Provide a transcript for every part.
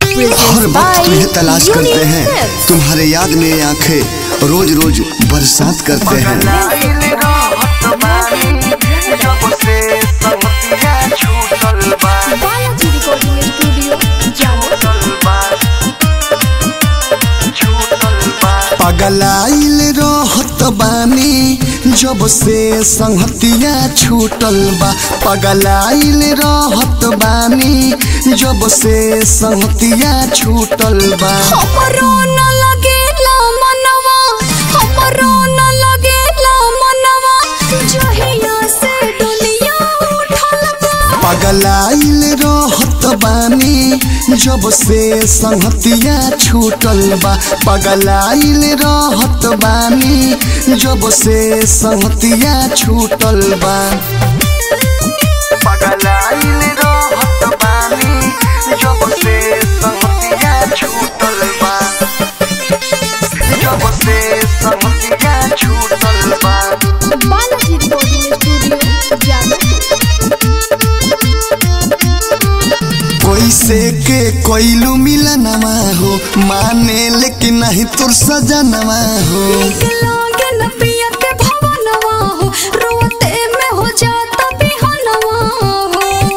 हर वक्त तुम्हें तलाश करते हैं तुम्हारे याद में आंखें रोज रोज बरसात करते हैं लाइल रहत बानी जब से संगतिया छूटल बा बालाजी रिकॉर्डिंग स्टूडियो जानो छूटल बा छूटल बा पगलाइल रहत बानी जब से संहतिया छूटल बा पगलाइल रहत बानी जब से संहतिया छूटल बा हमरो न लगेला मनवा हमरो न लगेला मनवा जहिया से दुनिया उठल बा पगलाइल रहत बानी जब से संहतिया छूटल बा पगलाइल रहत बानी जब से संहतिया छूटल बा पगलाइल रहत बानी जब से संगतिया छूटल बा जब से संगतिया छूटल बा बालाजी रिकॉर्डिंग स्टूडियो जानो कोई से के कोइलू मिलनवा हो माने लेकिन नहीं तुर सजनवा हो नीक लागे न पिया के भवनवा हो रोते में हो जाता बिहनवा हो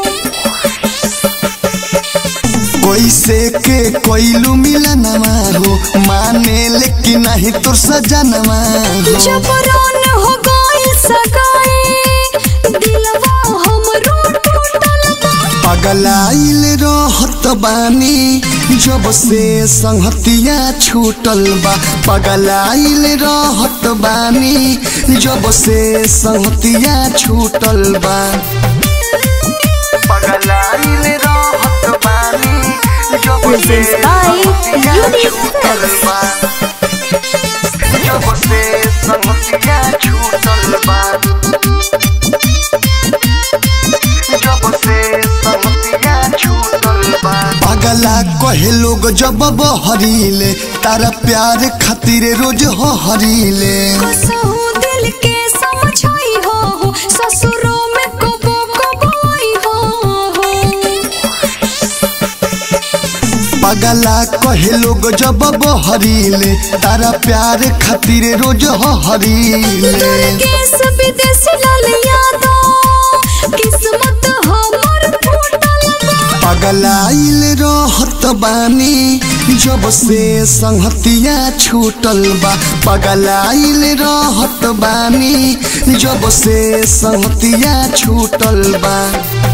कोई से के कोइलू मिलनवा हो माने लेकिन नहीं तुर सजनवा हो जबरान हो गई सगाई दिलवा हमरो टूटल बा पगलाइल रहत बानी जब से संहतिया छूटल बा पगलाइल रहत बानी जब से संहतिया छूटल बा पगलाइल रहत बानी जब से Presents by संगतिया Unique छूटल Films. बा जब से संगतिया छूटल बा जब से संगतिया छूटल बा पगला कहे लोग जब बहरीले तारा प्यार खातिर रोज हो हरीले कसहु दिल के समझाई हो हो ससुरों में कबो कबो आई हो हो पगला कहे लोग जब बहरीले तारा प्यार खातिर रोज हो हरीले दुर्गेश विदेश लाल यादव किस्मत हमर फूटल बा पगलाइल रहत बानी जब से संहतिया छूटल बा पगलाइल रहत बानी जब से संहतिया छूटल बा